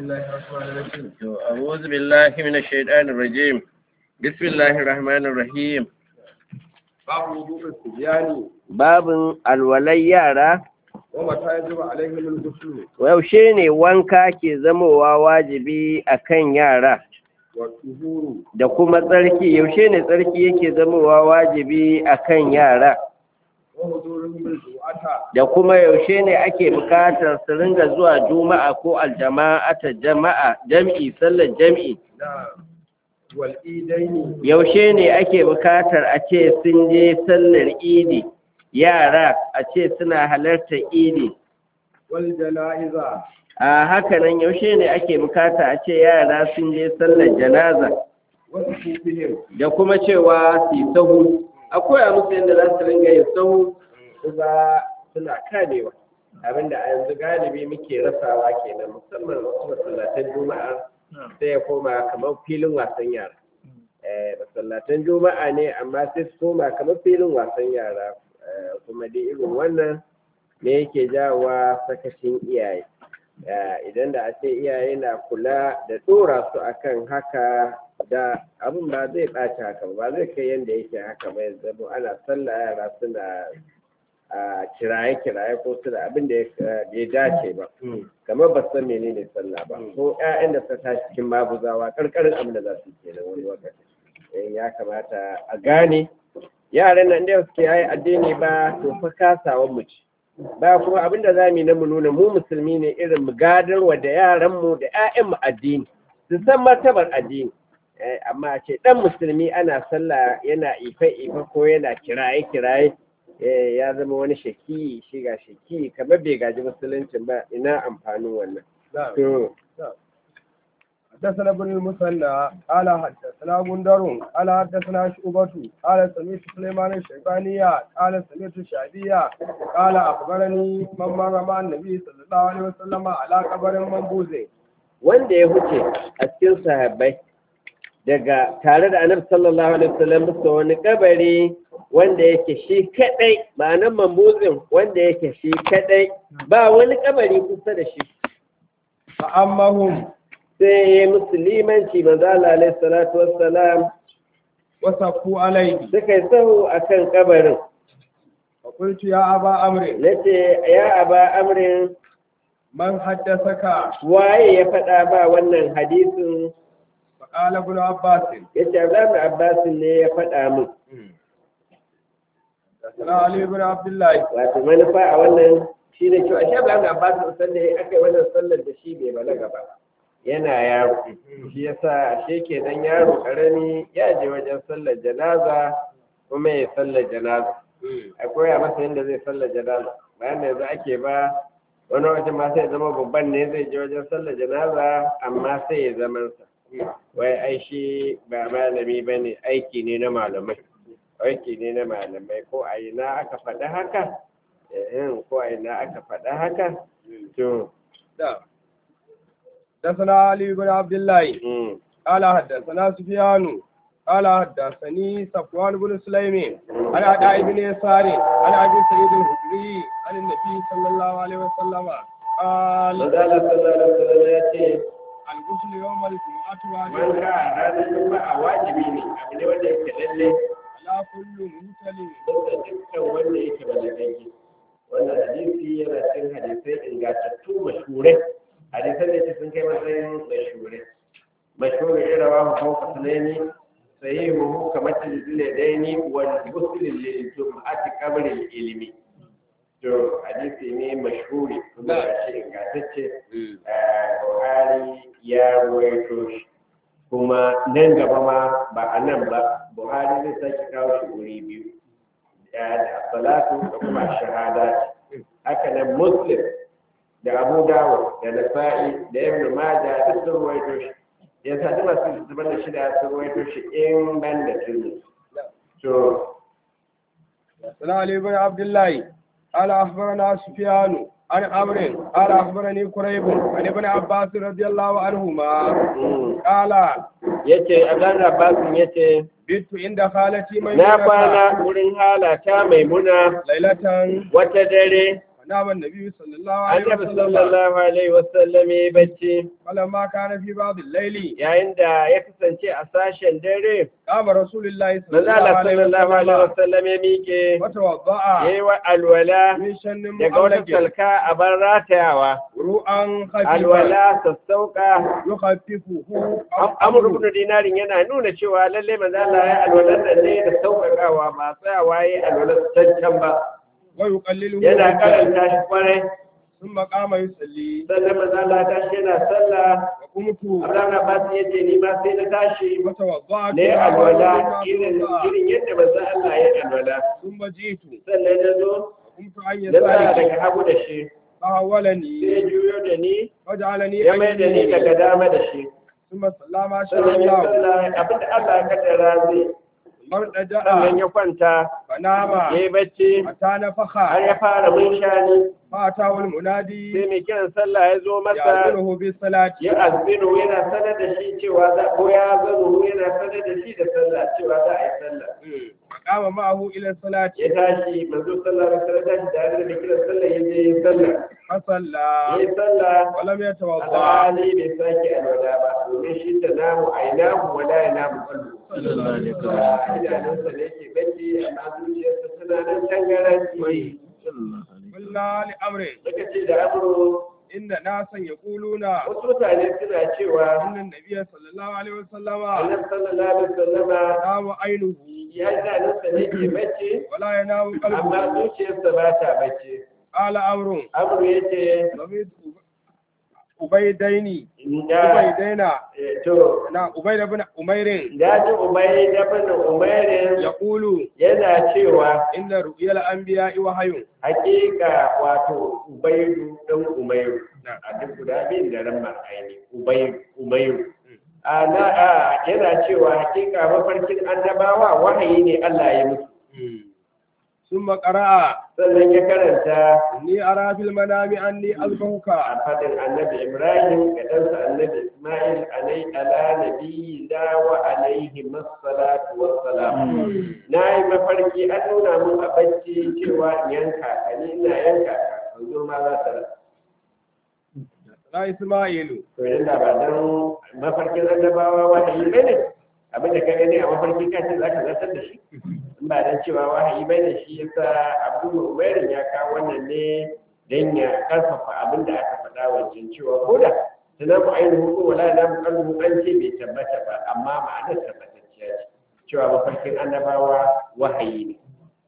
الله الرحمن الرحيم أعوذ بالله من الشيطان الرجيم بسم الله الرحمن الرحيم باب وضوء الصبيان babin alwalai yara ومتى يجب عليهم الغسل yaushe ne wanka ke zamowa wajibi a kan yara والطهور da kuma tsarki yaushe ne tsarki yake zamowa wajibi a kan yara وحضورهم الجمعة da kuma yaushe ne ake bukatar su ringa zuwa juma'a ko aljama'ata jama'a jam'i sallar jam'i نعم والإيدين yaushe ne ake bukatar a ce sun je sallar idi yara a ce suna halartar idi والجنائز a hakanan yaushe ne ake bukata a ce yara sun je sallar janaza وصفوفهم da kuma cewa su yi sahu akwai a musu yadda za su ringa yin sahu kuma suna kamewa abinda a yanzu galibi muke rasawa kenan musamman wasu masallatan juma'a sai ya koma kamar filin wasan yara eh masallatan juma'a ne amma sai su koma kamar filin wasan yara Eh, kuma dai irin wannan ne yake jawowa sakacin iyaye Eh, idan da a ce iyaye na kula da dora su akan haka da abin ba zai ɓaci haka ba ba zai kai yadda yake haka ba yanzu zama ana sallah yara suna a kiraye-kiraye ko suna abin da ya ya dace ba kamar ba san menene sallah ba ko ƴaƴan da suka tashi cikin maguzawa karkarin abin da za su yi kenan wani lokaci Eh, ya kamata a gane yaran nan da suke yi addini ba to fa kasawan mu ce ba kuma abin da za mu yi na mu nuna mu musulmi ne irin mu gadarwa da yaran mu da ƴaƴan mu addini su san martabar addini Eh, amma a ce dan musulmi ana sallah yana ife-ife ko yana kiraye-kiraye eh, ya zama wani shaki shi ga shaki kamar bai gaji musuluncin ba ina amfanin wannan نعم to حدثنا ابن المثنى قال حدثنا غندر قال حدثنا شعبة قال سمعت سليمان الشيباني قال سمعت الشعبية قال أخبرني من مر مع النبي صلى الله عليه وسلم على قبر منبوذ wanda ya huce a cikin sahabbai daga tare da annabi sallallahu alaihi wasallam bisa wani kabari wanda yake shi kadai ma'anan mambuzin wanda yake shi kadai ba wani kabari kusa da shi فأمهم sai ya yi musulmanci manzo Allah alaihi salatu wassalam وصفوا عليه suka yi sahu akan kabarin فقلت يا أبا أمر nace ya aba amrin من حدثك waye ya faɗa ba wannan hadisin فقال ابن عباس yace Abdullahi Abbas ne ya faɗa min حدثنا علي بن عبد الله wato manufa a wannan shi ne cewa shi Abdullahi Abbas san da aka yi wannan sallar da shi bai balaga ba yana yaro shi yasa ashe kenan yaro karami ya je wajen sallar janaza kuma ya sallar janaza akwai a masa yadda zai sallar janaza bayan da yanzu ake ba wani wajen ma sai ya zama babban ne zai je wajen sallar janaza amma sai ya zaman sa wai ai shi ba malami ba ne aiki ne na malamai aiki ne na malamai ko a ina aka faɗi haka eh ko a ina aka faɗi haka to نعم. حدثنا علي بن عبد الله mm, قال حدثنا سفيان قال حدثني صفوان بن سليم عن عطاء بن يسار عن ابي سعيد الخدري عن النبي صلى الله عليه وسلم قال Manzala sallallahu alaihi wasallam ya ce الغسل يوم الجمعة wanka واجب a ranar juma'a wajibi ne abu ne wanda yake lalle على كل مهتل bisa dukkan wanda yake balagagge wannan hadisi yana cikin hadisai ingantattu mashhurai hadisan da yake sun kai matsayin mashhurai mashhurai irin rawa ko kasalani sahihu kamar tilzile daini wal muslim lil jum'ati qabl al ilmi to hadisi ne mashhuri kuma shi ingantacce Buhari ya ruwaito shi kuma nan gaba ma ba a nan ba Buhari zai sake kawo shi wuri biyu da salatu da kuma shahada haka nan Muslim da Abu Dawud da Nasa'i da Ibn Majah duk sun ruwaito shi ya sa duk masu zubar da shida sun ruwaito shi in ban da Tirmidhi to حدثنا علي بن عبد الله قال اخبرنا سفيان عن عمرو قال اخبرني قريب عن ابن عباس رضي الله عنهما mm, قال yace Abdullahi Abbas yace بيت عند خالتي na ميمونة kwana wurin halata maimuna ليلة wata dare فنام النبي صلى الله عليه annabi وسلم sallallahu alaihi wasallam ya yi bacci فلما كان في بعض الليل yayin da ya kasance a sashen dare قام رسول الله صلى manzo الله Allah عليه sallallahu alaihi وسلم wasallam ya miƙe وتوضأ yayi wa alwala من شن daga wata مؤلق salka a bar ratayawa ru'an khafifa alwala sassauka yukhaffifuhu amur ibn dinarin yana nuna cewa lalle manzo Allah ya alwala nan ne da sauƙaƙawa ba tsayawa yayi alwala cancan ba wa yuqalliluhu yana karanta shi kwarai thumma qama yusalli sannan manzo Allah ta shi yana sallah wa qumtu Abdullahi Abbas ya ce ni ma sai na tashi wa tawadda'tu ne alwala irin irin yadda manzo Allah ya alwala thumma jitu sannan na zo qumtu an na tsaya yasari daga hagu da shi fahawalani sai ya juyo da ni waj'alani ya mai da ni daga dama da shi thumma sallama sha sannan ya Allah sallah abinda Allah ya kaddara zai mardaja sannan ya kwanta fanama ya yi bacci hatta har nafakha ya fara munshani fa atawul munadi sai mai kiran sallah ya zo masa ya'muru bis salati ya azbinu yana sanar da shi cewa za ko ya zanu yana sanar da shi da sallah cewa za a yi sallah qama ma'ahu ila salati ya tashi manzo sallah da sallah tashi da da mai kiran sallah ya je yin sallah fa salla ya yi sallah wa lam yatawadda alhali bai sake alwala ba domin shi ta namu ainahu wala ya namu kallu idanunsa ne ke bacci amma zuciyarsa tana nan tangaranci qulna li amri suka ce da amuru inda nasan yaquluna wasu mutane suna cewa annan nabiyyi sallallahu alaihi wasallama annabi sallallahu alaihi wasallama namu ainuhu ya idanunsa ne ke bacci wala yanamu amma qalbuhu zuciyarsa ba ta bacci qala amrun amuru ya ce sami'tu ubaydaini da ubaydaina to na ubayd ibn umairin da ji umai da bin umairin yaqulu yana cewa inna ru'yal anbiya'i wahyun hakika wato ubaidu dan umairu a duk guda biyun da ran aini ubaidu umairu a na a yana cewa hakika mafarkin annabawa wahayi ne Allah ya musu ثم قرأ sannan ya karanta إني أرى في المنام أني أذبحك a fadin annabi ibrahim ga ɗansa annabi ismail alai ala nabi da wa alaihi masallatu wassalam na yi mafarki an nuna mun a bacci cewa in yanka ka ni ina yanka ka yanzu ma za ta rasa لا إسماعيل to idan da ba dan mafarkin annabawa wahayi bane abinda ka gani a mafarki ka ce zaka zartar da shi in ba dan cewa wahayi bane shi yasa abdul umairin ya kawo wannan ne dan ya karfafa abinda aka faɗa wancan cewa ko da tunan mu ainihin ko wala na mu kalmu an ce bai tabbata ba amma ma'anar tabbatacciya ce cewa mafarkin annabawa wahayi ne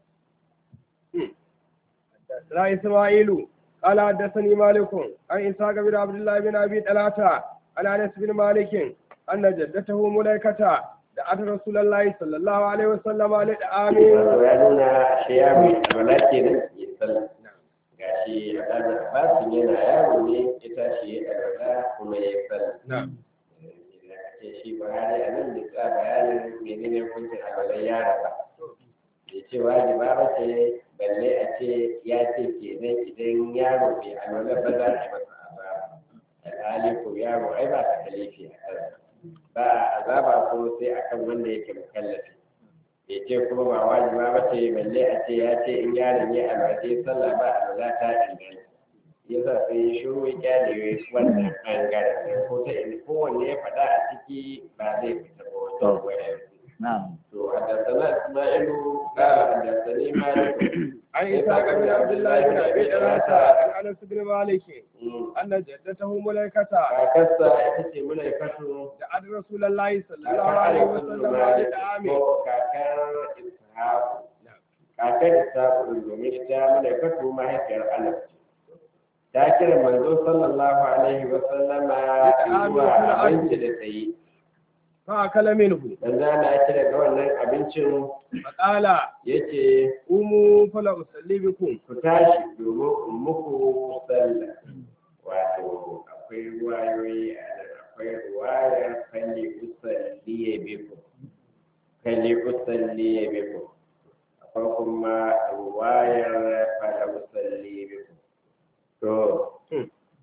لا إسماعيل قال حدثني مالك عن إسحاق بن عبد الله بن أبي طلحة عن أنس بن مالك أن جدته ملائكة دعت رسول الله صلى الله عليه وسلم للآمن wato ya nuna ashe ya mai alwala kenan ya sallah gashi a ɗan abbasin yana yaro ne ya tashi ya alwala kuma ya sallah نعم ce shi buhari a nan da sa bayanin menene hukuncin alwalar yara ba ya ce wajiba ba ce balle a ce ya ce kenan idan yaro bai alwalar ba za a yi masa azaba alhali ko yaro ai ba ta kalifi a kansa ba a azaba ko sai akan wanda yake mukallafi ya ce kuma ba wajiba ba ce balle a ce ya ce in yaron ya alwaje sallah ba alwala ta inganta ya sa sai ya shiru ya kyale wannan ɓangaren ko ta ina kowanne ya faɗa a ciki ba zai fita ba wajen wayar نعم to haddasana isma'ilu qala haddasani malik عن إسحاق بن عبد الله بن أبي طلحة عن أنس بن مالك أن جدته ملائكة kakarsa ita ce mulaikatu دعت رسول الله صلى الله عليه وسلم للآمن ko kakar ishaku kakar ishaku domin ita mulaikatu mahaifiyar anas ce ta kira manzo sallallahu alaihi wa sallama zuwa abinci da ta yi فأكل منه dan zana ya kira ga wannan abincin فقال yace قوموا فلا أصلي بكم ku tashi domin in muku sallah wato akwai ruwayoyi a nan akwai ruwayar kalli usalli ya biku kalli usalli ya biku akwai kuma ruwayar fala usalli ya biku to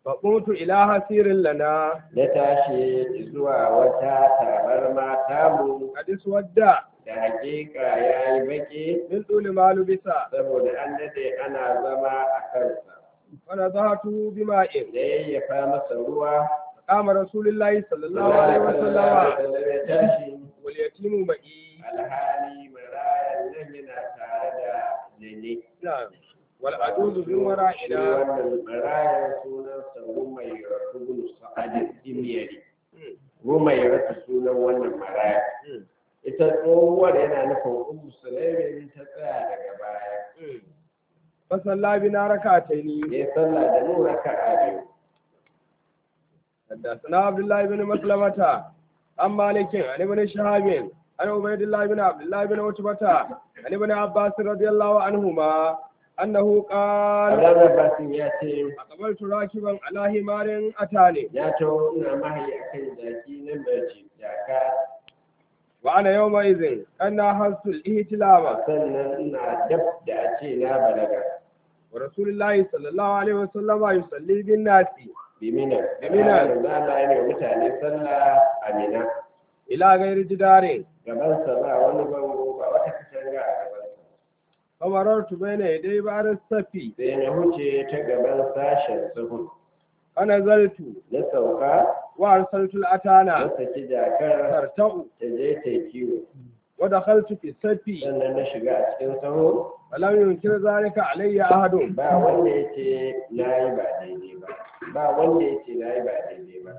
فقمت إلى حسير لنا na tashi zuwa wata tabarma tamu قد اسود da hakika ya yi baki من طول ما لبس saboda an dade ana zama a kansa فنضحته بماء da yayyafa masa ruwa قام رسول الله صلى الله عليه وسلم ya tashi واليتيم معي alhali marayan nan yana tare da lele نعم والعجوز من shi ورائنا wannan marayan sunansa rumaira ibn sa'ad dimyari rumaira ta sunan wannan maraya ita tsohuwar yana nufin ummu sulaimin ta tsaya daga baya فصلى بنا ركعتين ya sallah da mu raka'a biyu حدثنا عبد الله بن مسلمة عن مالك عن ابن شهاب عن عبيد الله بن عبد الله بن عتبة عن ابن عباس رضي الله عنهما أنه قال Abdullahi Abbasin ya ce أقبلت راكبا على حمار أتاني ya taho ina mahayi akan jaki na mace jaka وأنا يومئذ أنا حزت الإهتلام sannan ina dab da a ce na balaga ورسول الله صلى الله عليه وسلم يصلي بالناس bimina Bimina. da Allah ya ne wa mutane sallah a mina إلى غير جدار gabansa ba wani bango ba wata katanga a gabansa فمررت بين يدي بعد الصف sai na huce ta gaban sashen sahun فنزلت na sauka وأرسلت na الأتانا saki jakar ترتع ta je ta yi kiwo ودخلت في الصف sannan na shiga a cikin saho فلم ينكر ذلك علي أحد ba wanda ya ce na yi ba daidai ba ba wanda ya ce na yi ba daidai ba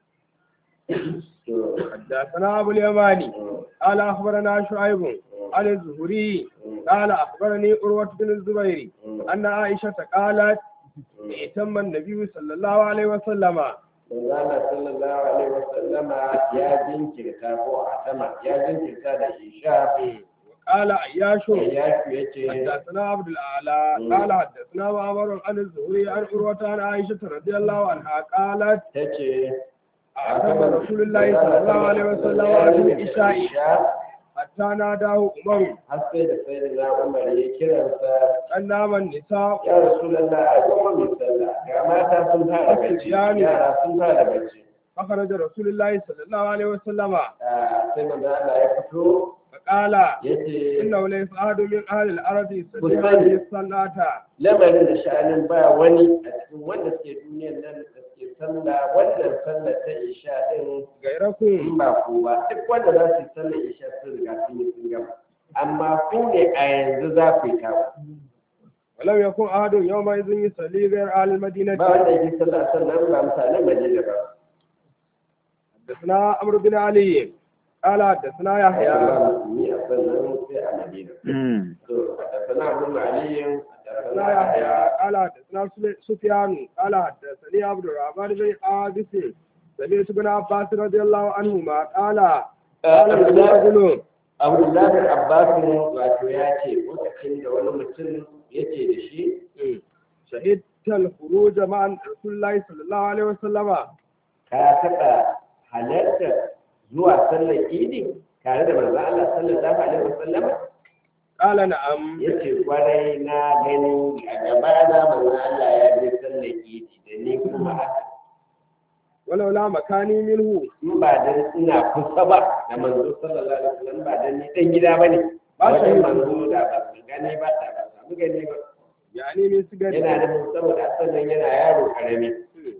to حدثنا أبو اليماني mm, قال أخبرنا شعيب عن الزهري mm, قال أخبرني أروة بن الزبير mm, أن عائشة قالت mm. ائتم النبي صلى الله عليه وسلم Manzala sallallahu alaihi wasallama ya jinkirta ko a sama ya jinkirta da isha قال عياش ya fi ya ce حدثنا عبد الأعلى مم. قال حدثنا معمر عن الزهري عن عروة عن عائشة رضي الله عنها قالت ta ce أعتم رسول الله صلى الله عليه وسلم عن العشاء حتى ناداه عمر har sai da sai da na umar ya kiransa أن نام النساء ya rasulallah a kuma mai sallah ga mata sun fara bacci yara sun fara bacci فخرج رسول الله صلى الله عليه وسلم Ah, sai manzo Allah ya fito فقال yace إنه ليس أحد من أهل الأرض يستطيع Kusan. هذه الصلاة lamarin da sha'anin ba wani a cikin wanda suke duniyar nan da suke sallah wannan sallar ta isha din غيركم in ba ku ba duk wanda za su yi sallar isha sun riga sun yi sun gama amma ku ne a yanzu za ku yi tawo ولم يكن أحد يومئذ يصلي غير أهل ba المدينة wanda yake sallah sannan ba mutanen Madina ba حدثنا عمرو بن علي قال حدثنا ya يحيى ba musulmi a sannan sai a Madina to da sana Abu Ali da حدثنا sana يحيى Yahya قال حدثنا سل- سفيان قال حدثني عبد الرحمن بن عابس سمعت ابن عباس رضي الله عنهما قال قال له رجل Abdullahi Abbas wato ya ce lokacin da wani mutum yake da shi شهدت الخروج مع رسول الله صلى الله عليه وسلم ka taɓa halartar zuwa sallar idi tare da manzo Allah sallallahu alaihi wasallam قال نعم yace kwarai na gani a gaba da manzo Allah ya je sallar idi da ni kuma haka ولولا مكاني منه in ba dan ina kusa ba da manzo sallallahu alaihi wasallam ba dan ni dan gida bane Ba ba shi wajen yi. manzo da ba su gani ba da ba samu gani ba يعني من سجن yana da saboda sannan yana yaro karami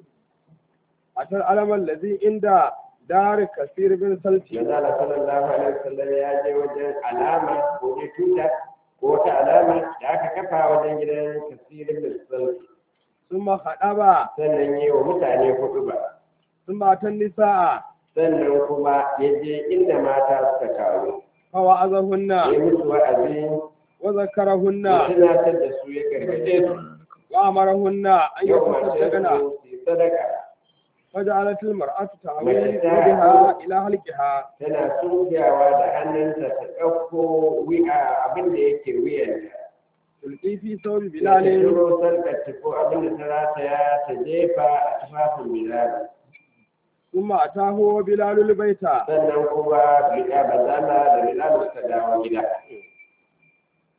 أتى العلم الذي عند دار كثير بن سلتي manzo Allah sallallahu alaihi wasallam ya je wajen alama ko ne tuta ko wata alama da aka kafa wajen gidan kasirin da sauki ثم خطب sannan yi wa mutane hudu ba ثم أتى النساء sannan kuma ya je inda mata suka taru فوعظهن ya musu wa'azi وذكرهن ya tunatar da su ya gargaje su وأمرهن أن ya umarce يتصدقن su su yi sadaka فجعلت المرأة تعوي بها إلى هلكها tana sunkiyawa da hannunta ta ɗauko wi'a abin da yake wuyanta تلقي في ثوب ta بلال shiro sarkar ko abin da ta rataya ta jefa a tufafin bilal ثم أتاه وبلال البيت sannan kuma bilal bazala da bilal suka dawo gida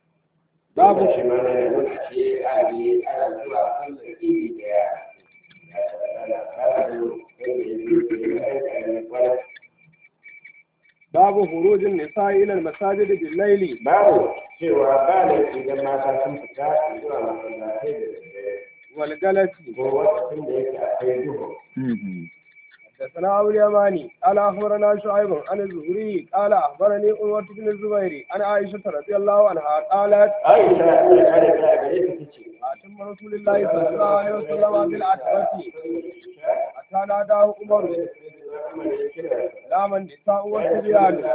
Babu. shi ma na nuna ce a yi ana zuwa sallar idi da yara babu hurujin nisa'i ila al-masajid bil layli babu cewa ba da idan mata sun fita zuwa masallatai da daddare wal galati ko lokacin da yake akwai duhu حدثنا أبو اليماني قال أخبرنا شعيب عن الزهري قال أخبرني أمة بن الزبير عن عائشة رضي الله عنها قالت aisha ta kare ta gare ta tace أتم رسول الله صلى الله عليه وسلم بالعتبة حتى ناداه عمر نام النساء والصبيان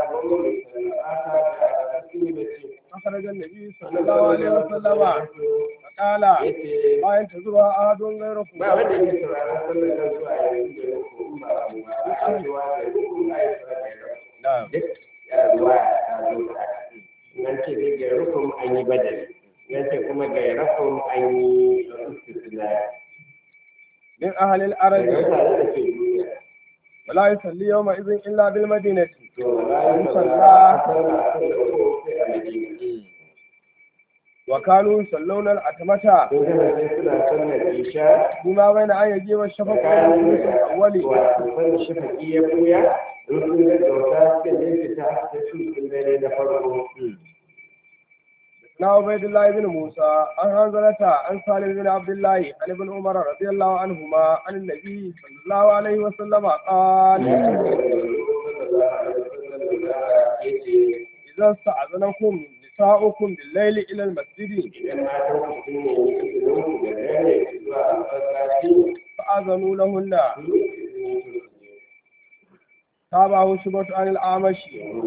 أخرج النبي صلى الله عليه وسلم فقال ما ينتظرها أحد غيركم ba wanda yake sauraron sallar nan zuwa yanzu da ko in ba abu ba a cewa da rukun ayi نعم duk ya ruwa ta zo da nan ce dai ga rukun an yi badali nan ce kuma ga rukun an yi istisna من أهل daga الأرض mutane da ke duniya ولا يصلي يومئذ إلا بالمدينة to la yi sallah sallah a kan da ko sai a madina وكانوا يصلون الأتمة sun kasance suna sallar isha فيما بين أن يجيب الشفق tsakanin والثلث da الأول wato san shafaki ya buya in sun ga dauka suka je fita da su sun dare na farko na عبيد الله بن موسى عن حنظلة عن سالم بن عبد الله عن ابن عمر رضي الله عنهما عن النبي صلى الله عليه وسلم قال إذا استأذنكم نساؤكم بالليل إلى المسجد idan matan ku sun nemi izinin ku da dare zuwa masallaci فأذنوا لهن تابعه شبة عن الأعمش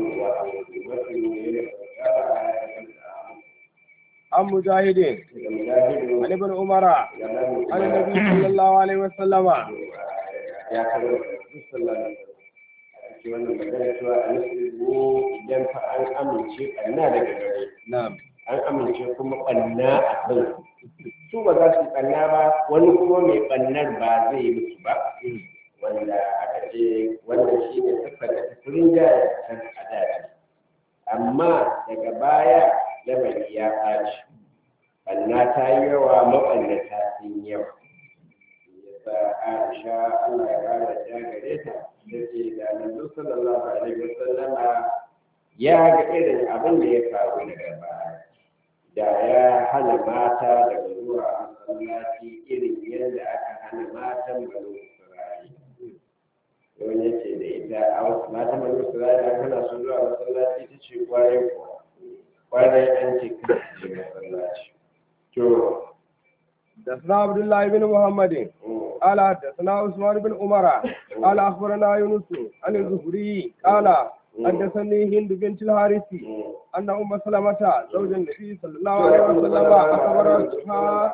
عن مجاهد عن ابن عمر عن النبي صلى الله عليه وسلم ya kama duk sallah da ake wannan magana cewa a nufin idan fa an amince ɓanna daga gare نعم an amince kuma ɓanna a kan su ba za su ɓanna ba wani kuma mai ɓannar ba zai yi musu ba wanda aka ce wanda shi ne siffar da ta furin jaya can a daji amma daga baya lamari ya ɓaci ɓanna ta yi yawa maɓannata sun yawa yasa aisha allah ya ƙara ja gare ta da ce da manzo sallallahu alaihi wasallama ya ga irin abin da ya faru daga baya da ya hana mata daga zuwa masallaci irin yadda aka hana matan banu isra'ila wani ya ce da ita a wasu matan banu isra'ila an hana su zuwa masallaci ta ce kwarai kuwa kwarai an ce kan su je masallaci to حدثنا عبد الله بن محمد قال حدثنا عثمان بن عمر قال اخبرنا يونس عن الزهري قال حدثني هند بنت الحارث ان ام سلمة زوج النبي صلى الله عليه وسلم اخبرتها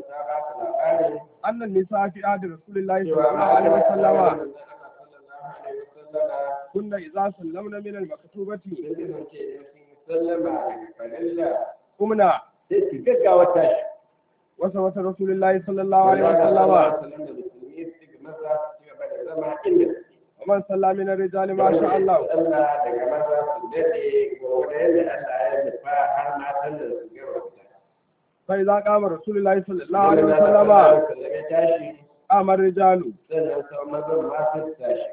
ان النساء في عهد رسول الله صلى الله عليه وسلم كن اذا سلمنا من المكتوبة قمنا sai su gaggawa tashi وسوة رسول الله صلى الله عليه وسلم ومن صلى من الرجال ما شاء الله Allah daga maza su daɗe gobe da Allah ya nufa har matan da su gaba فإذا قام رسول الله صلى الله عليه وسلم ya tashi قام الرجال sannan sau mazan ma su tashi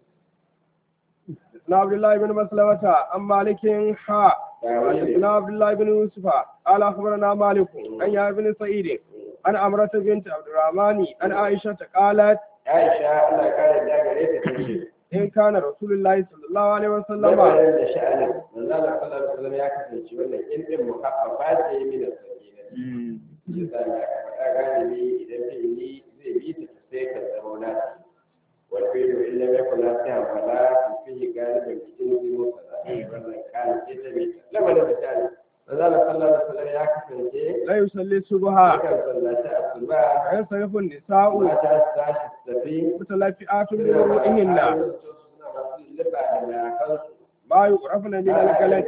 حدثنا عبد الله بن مسلمة عن مالك حاء حدثنا عبد الله بن يوسف قال أخبرنا مالك عن يا بن سعيد عن أمرة بنت عبد الرحمن عن عائشة قالت Aisha Allah ya kare da gare ta tace إن كان رسول الله صلى الله عليه وسلم lamarin da sha'anin manzo Allah sallallahu alaihi wasallam ya kasance wannan in din muhaffafa ce min sakina yasa da faɗa galibi idan fi'ili zai bi ta sai ka zama nasi wal fi'lu illa yakun nasihan fala fihi galiban cikin zuwa kaza wannan kana ce ta bi lamarin da sha'anin manzo Allah sallallahu alaihi wasallam ya kasance لا يصلي الصبح yakan sallaci asuba وينصرف النساء mata su tashi su tafi متلفئات بوضوئهن ما يعرفن من الكلام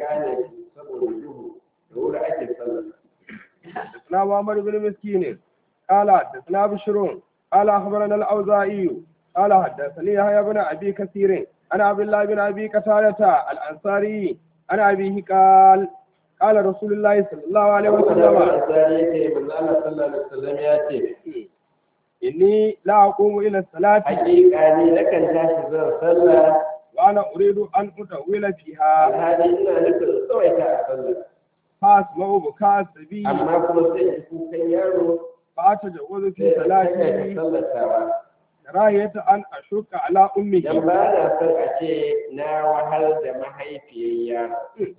حدثنا محمد بن مسكين قال حدثنا بشر قال اخبرنا الاوزاعي قال حدثني يحيى بن ابي كثير عن عبد الله بن ابي قتادة الانصاري عن ابيه قال قال رسول الله صلى الله عليه وسلم إني لا أقوم إلى الصلاة hakika ne nakan tashi zan sallah وأنا أريد أن أطول فيها alhali ina nufin tsawaita a sallah فأسمع بكاء الصبي amma kuma sai in kukan yaro فأتجوز sai في in saka ta صلاتي sallatawa كراهية أن أشك على dan أمه ba na son a ce na wahal da mahaifiyar yaro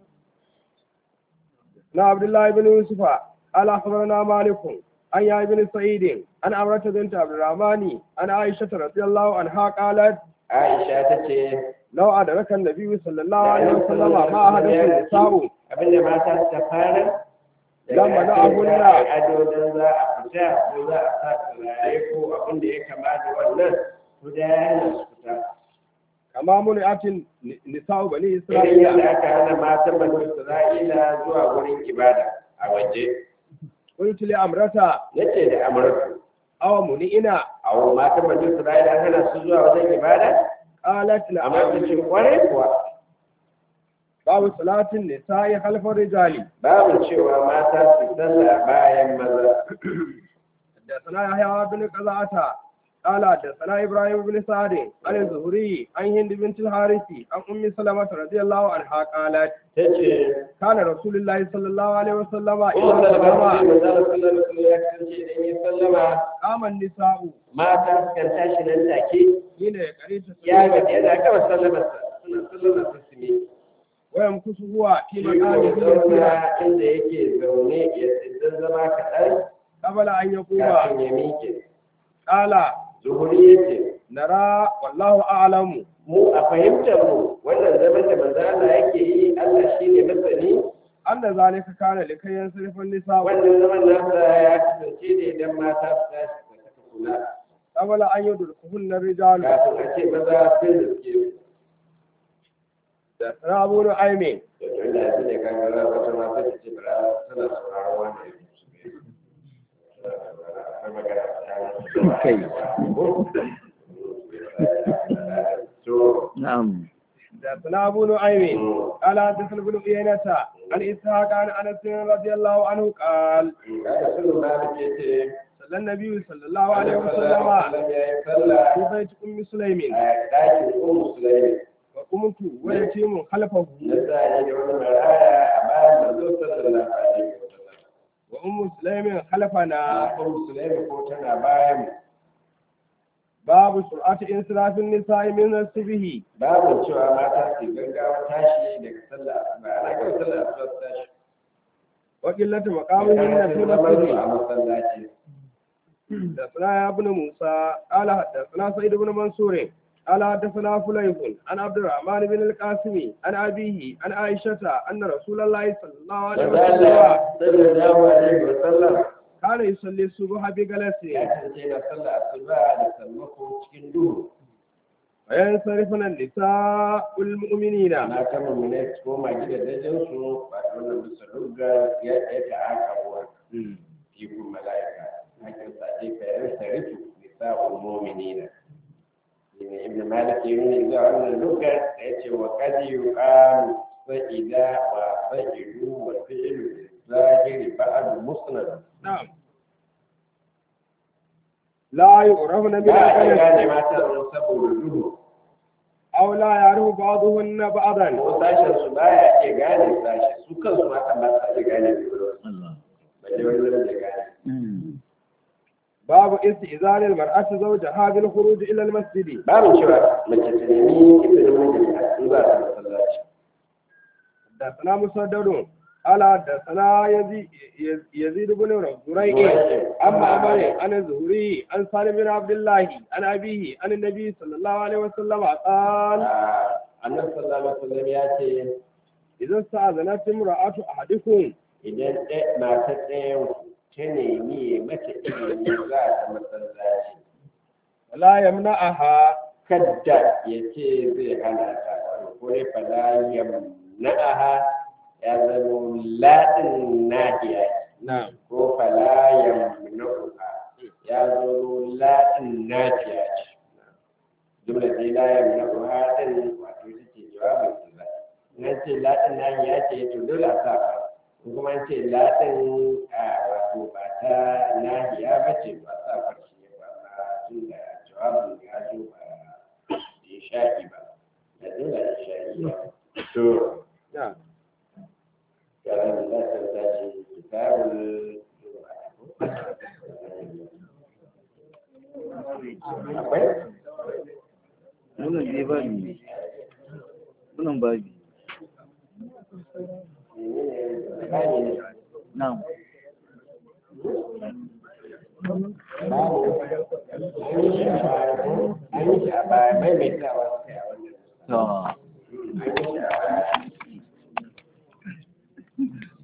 نا عبد الله بن يوسف قال أخبرنا مالك عن يحيى بن سعيد عن عمرة بنت عبد الرحمن عن عائشة رضي الله عنها قالت Aisha ta ce لو أدرك النبي صلى الله عليه وسلم ما أحدث النساء abinda mata suka fara Lamma na abunna. ado don za a fita ko za a sa turare ko abin da ya kama da wannan to da ya hana su fita كما منعت النساء بني irin إسرائيل yadda aka hana matan banu Isra'ila zuwa wurin ibada a waje قلت لأمرة nace da amurka أو منئنا a matan banu Isra'ila an hana su zuwa wajen ibada قالت amma ta نعم ce kwarai kuwa باب صلاة النساء خلف الرجال babu cewa mata su sallah bayan maza حدثنا يحيى بن قزعة قال حدثنا إبراهيم بن سعد عن الزهري عن هند بنت الحارث عن أم سلمة رضي الله عنها قالت ta ce كان رسول الله صلى الله عليه وسلم Umar إذا Salama سلم sai manzala sallallahu alaihi wasallam ya kasance idan ya sallama قام النساء mata sukan tashi nan take حين يقريت ya ga yana gama sallamarsa suna sallamar su su ne ويمكث هو في shi ko مكانه zauna inda yake zaune ya tsindan zama kaɗan قبل أن يقوم kafin ya miƙe قال zuhuri ya ce نرى والله أعلم mu a fahimtar mu wannan zaman da manzo Allah yake yi Allah shi ne masani أن ذلك كان لكي ينصرف النساء wannan zaman nasa ya kasance ne idan mata su tashi su saka kula قبل أن يدركهن الرجال kafin a ce maza sun riske su حدثنا أبو نعيم da tun da yanzu ne kan gara wata mata ta ce bara tana sauraron wannan Kai. to نعم حدثنا أبو نعيم قال حدثنا ابن عيينة عن إسحاق عن أنس رضي الله عنه قال kada sun malik ya ce صلى النبي صلى الله عليه Annabi وسلم sallallahu alaihi wasallam ya yi sallah في بيت أم سليم a ɗakin ummu sulaimi وقمت ويتيم خلفه na sa da wani maraya a bayan manzo sallallahu alaihi wasallam وأم سليم خلفنا a ummu sulaimi ko tana bayan mu باب سرعة انصراف النساء من الصبح babu cewa mata su gaggawa tashi daga sallah asuba ana gama sallah asuba su tashi وقلة مقامهن في المسجد a masallaci حدثنا يا ابن موسى قال حدثنا سعيد بن منصور قال حدثنا فليح عن عبد الرحمن بن القاسم عن أبيه عن عائشة أن رسول الله صلى الله عليه Manzo وسلم Allah sallallahu alaihi wasallam كان يصلي الصبح بجلس ya kasance na sallah asuba da sammako cikin duhu وينصرفن النساء المؤمنين ana ta mummune su koma gidajen su ba da wannan bisa rugga ya ya ta aka ruwa fikun mala'ika hakin sa ce ka yan sarifu nisa'ul mu'minina ne ibn malik ya nuna zuwa wannan rugga da ya ce wa kad yuqalu sa'ida wa sa'idu wa fi'lu zahiri ba'd musnad نعم لا يعرفن من ba a iya gane القلم mata saboda duhu أو لا يعرف بعضهن بعضا ko sashen su baya iya gane sashi su kansu mata ba sa iya gane su الله balle wani zan iya gane مم. باب استئذان المرأة زوجها بالخروج إلى المسجد babu cewa mace ta nemi izinin mijinta in za ta masallaci حدثنا مسدد قال حدثنا يزيد يزيد بن زريع أما عمر عن الزهري عن سالم بن عبد الله عن أبيه عن النبي صلى الله عليه وسلم قال annabi sallallahu alaihi wasallam ya ce إذا استأذنت امرأة أحدكم idan ɗaya matar ɗayan ta nemi ya mata izini za ta masallaci ولا يمنعها kadda ya ce zai hana ta ko dai fala yamna'aha ya zama laɗin nahiya نعم ko fala yamna'uha ya zo laɗin nafiya ce jumla dai la yamna'uha din wato ita ce jawabin sila nan ce laɗin nahiya ce to dole a sa fa in kuma an ce laɗin a wato ba ta nahiya ba ce ba sa farshi ba tun da jawabin ya zo ba ya sha'i ba da dole ya sha'i ba to نعم yaran da za ta tashi kitabul akwai wannan dai babi ne wannan babi na'am an yi shi a baya maimaitawa sai a wannan to